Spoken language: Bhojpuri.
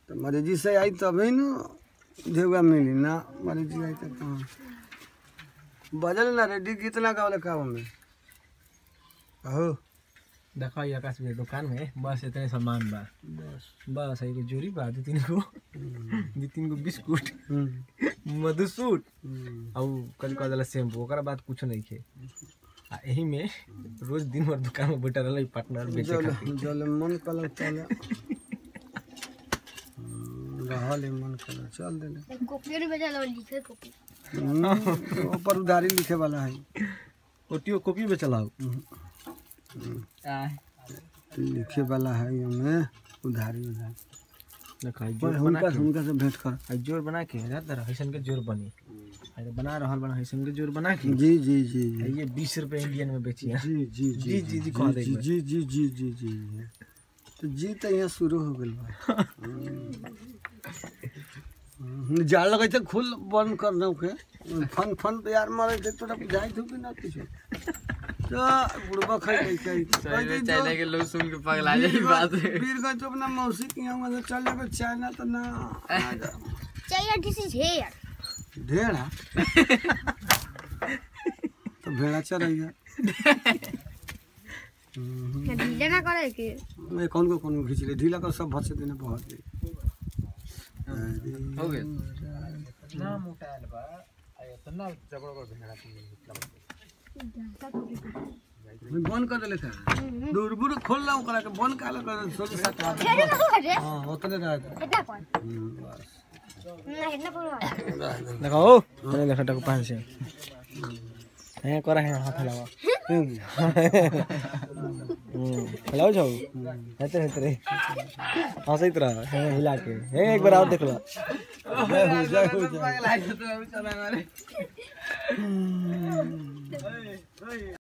तो मरीजी से आई तभी न देवगा मिली ना मरीजी आई तो कहाँ बजल ना रेडी कितना गावले काम में अहो देखो ये आकाश भैया दुकान में बस इतने सामान बा बस बस एगो जोरी बा दू तीन गो दू तीन गो बिस्कुट हम्म, मधुसूट हम्म। और कल कह दिला शैम्पू ओकरा बाद कुछ नहीं खे आ यही में रोज दिन भर दुकान में बैठल रहे पार्टनर बेचे जल खातिर जल मन कलर चल रहल है मन कलर चल देले कॉपी में बजा लो लिखे कॉपी हम्म, ऊपर उधारी लिखे वाला है ओटियो कॉपी पे चलाओ लिखे वाला है हमें उधारी उधारी देखा पर जोर बना हुनका के हुनका से भेंट कर आ जोर बना के याद दर हैसन के जोर बनी आ तो बना रहल बना हैसन के जोर बना के जी जी जी आ जी ये बीस रुपए इंडियन में बेची है जी जी जी, जी, जी, कह दे एक जी बार। जी जी जी जी जी तो जी तो यहाँ शुरू हो गल बा हम्म, जाल लगे थे खुल बंद कर दो के फन फन तो यार मारे थे तोरा बुझाई थू कि ना कुछ तो बुढ़बा खाई खाई खाई खाई चाइना के लोग सुन के पगला जाई बात वीरगंज तो अपना मौसी के यहाँ वहाँ से चल जाए चाइना तो ना आ जा। चाहिए दिस इज हेयर भेड़ा तो भेड़ा चढ़ेगा ढीला ना करे के मैं कौन को कौन को खींच ले ढीला कर सब भसे देने बहुत दे हो गया ना मोटा आयल बा आ इतना जबड़ बड़ भेड़ा मैं बंद कर देले था दूर बुर खोल ला ओकरा के बंद कर ले सोच सात बार हेयर ना करे हां उतने रह था इतना कौन हम्म, बस ना इतना कौन देखो ओ तने देखा टको पांच से है करा है हाथ हलावा हम्म हलाओ जाओ हेते हेते रे हंसैत रह है हिला के है एक बार और देख लो जय हो जय हो जय हो।